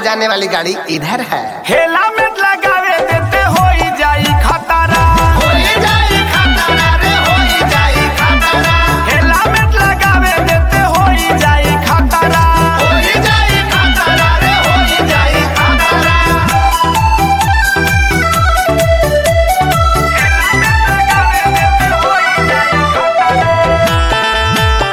जाने वाली गाड़ी इधर है हेला में लगावे देते हो जाई खतरा हेला में लगावे देते हो जाई खतरा लगावे देते हो जाई खतरा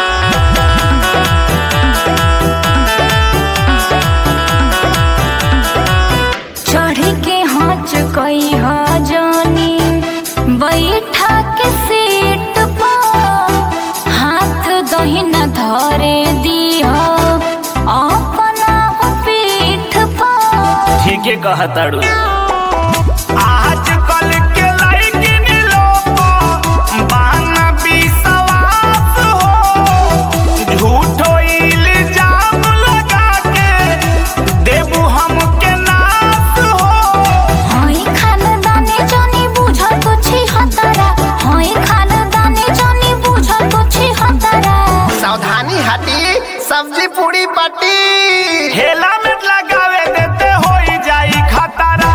चढ़ी के हाथ कई हा जानी बैठा के सीट पर हाथ दहिना धरे दीह अपना पीठ पर ठीक है कहताड़ू आज कल के लड़किन लोग बाना विश्वास हो झूठो इल्जाम लगा के देबू हमके नाश हो हई खानदानी जानी बुझल कुछी हतरा हई खानदानी जानी बुझल कुछी हतरा सावधानी हटी सब्जी पूरी पट्टी हेला में लगावे देते हो जाई खतरा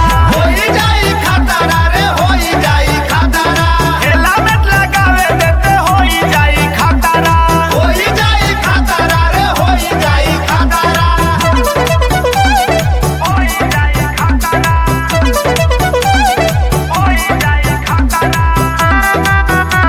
हेला में लगावे देते हो जाई खतरा हो जाई खतरा हो जाई खतरा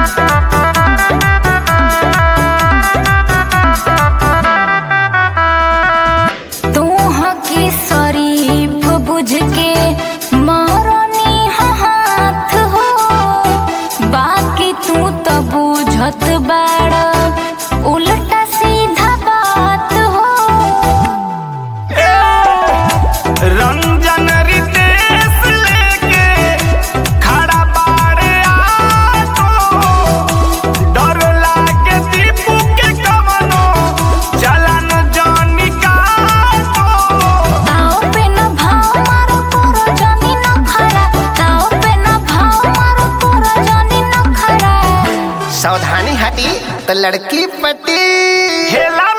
तू हकी शरीफ बुझ के मारनी हाथ हो बाकी तू तो बुझत बाड़ा उल्टा सीधा बात हो रंजन रितेश लेके खड़ा बाड़े आटो डर लागे दीपू के कवनो चलन जानी काटो ताओ पे न भाव मारो तोरो जानी न खरा ताओ पे न भाव मारो तोरो जानी न खरा सावधानी हटी तो लड़की पट्टी हेला